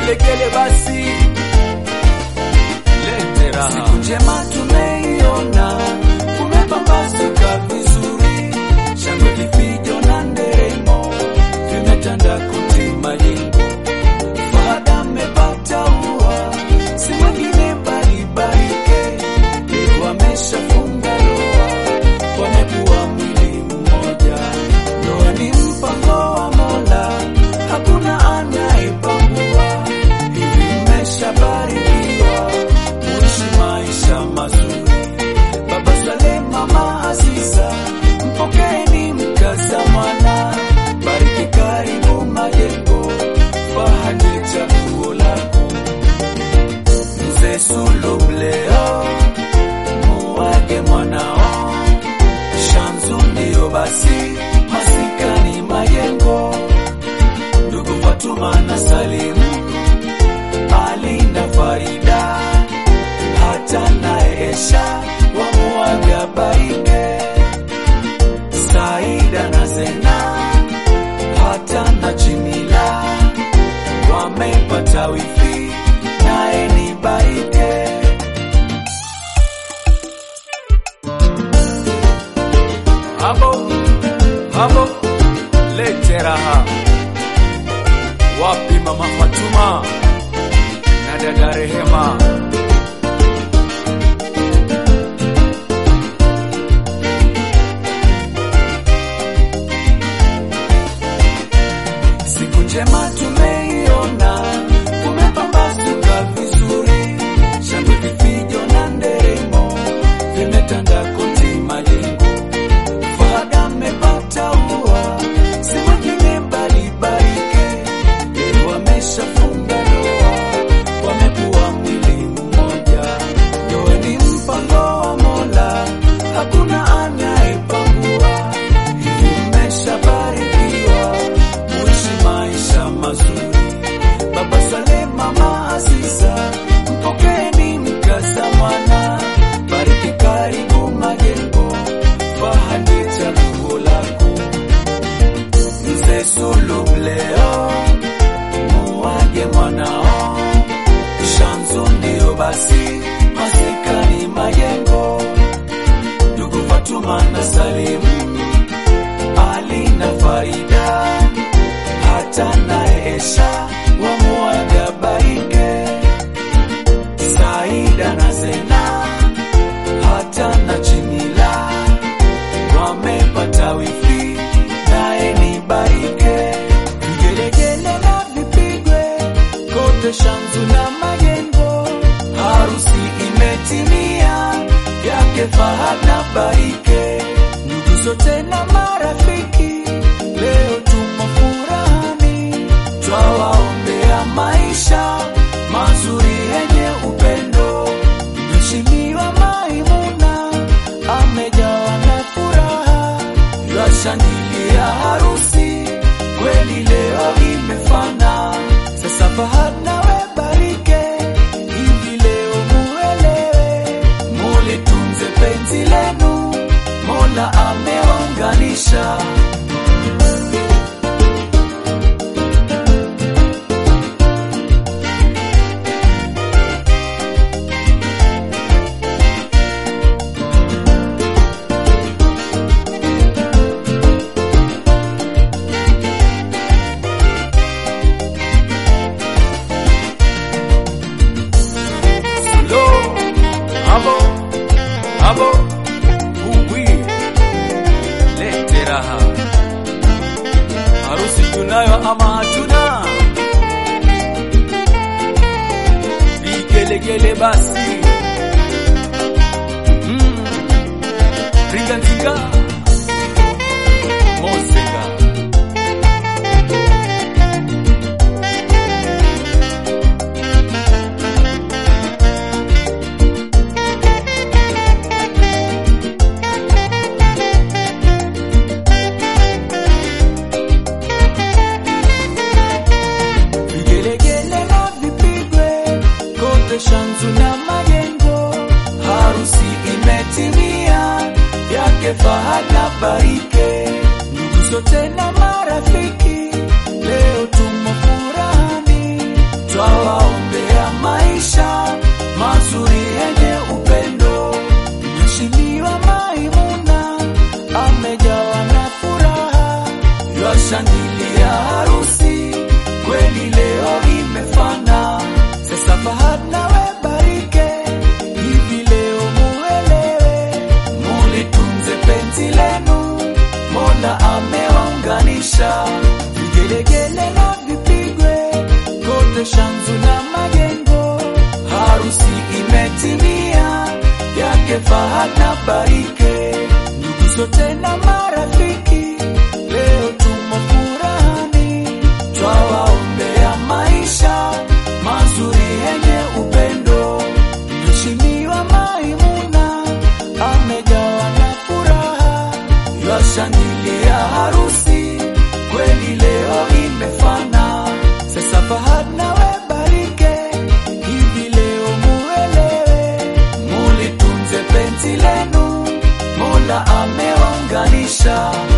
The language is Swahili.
vigelegele basi lete raha. Siku njema tumeiona, kumepambazuka vizuri, shangwe vifijo na nderemo vimetanda kote majengo. Fahada amepata ua, si mwingine bali Barike, leo ameshafunga ndoa, wamekuwa mwili mmoja. Ndoa ni mpango wa Mola, hakuna anayepangua. Hivi mmeshabarikiwa, muishi maisha mazuri. Baba Saleh, mama Aziza, mpokeeni mkaza mwana. Bariki karibu majengo, Fahadi chaguo lako. Mzee Sulu mleo, muwage mwanao. Shamsu ndio basi, masikani majengo. Ndugu Fatuma na Salimu, Ali na Farida, hata naye Esha wamuaga Barike, Saida na Zena, hata na Jimila wamepata wifi, naye ni Barike. Hapo hapo lete raha. Wapi mama Fatuma na dada Rehema? Siku njema tumeiona, kumepambazuka vizuri, shangwe vifijo na nderemo vimetanda kote majengo. Fahada amepata ua, si mwingine bali Barike, leo ameshafunga ndoa, wamekuwa mwili mmoja. Ndoa ni mpango wa Mola, hakuna anayepangua. Hivi mmeshabarikiwa, muishi maisha mazuri. Baba Saleh, mama Aziza, mpokeeni mkaza mwana. Bariki karibu majengo, Fahadi chaguo lako. Mzee Sulu mleo, muwage mwanao. Shamsu ndio basi, masikani majengo. Ndugu Fatuma na Salimu, Ali na Farida, hata naye Esha wamuaga Barike, Saida na Zena, hata na Jimila wamepata wifi, naye ni Barike. Vigelegele na vipigwe kote Shamsu na majengo, harusi imetimia yake Fahad na Barike, ndugu zote na marafiki, leo tumo furahani, twawaombea maisha mazuri yenye upendo. Mheshimiwa Maimuna amejawa na furaha, twashangilia harusi kweli leo imefana. Sasa Fahad nawe Barike, hivi leo muelewe, mulitunze penzi lenu, Mola ameunganisha. Lo, hapo hapo uwi lete raha. Harusi tunayo ama hatuna? Vigelegele basi. Mm. Ringa nzinga. Mosenga. Vigelegele na vipigwe kote Shamsu na majengo, harusi imetimia yake Fahad na Barike, ndugu zote na marafiki, leo tumo furahani, twawa wote Shanzu na Majengo, harusi imetimia yake Fahad na Barike, ndugu zote na marafiki, leo tumo furahani, twawaombea maisha mazuri yenye upendo. Mheshimiwa Maimuna amejawa na furaha, yashangilia harusi kweli leo imefana. Sasa Fahad nawe Barike, hivi leo muelewe, mulitunze penzi lenu, Mola amewaunganisha.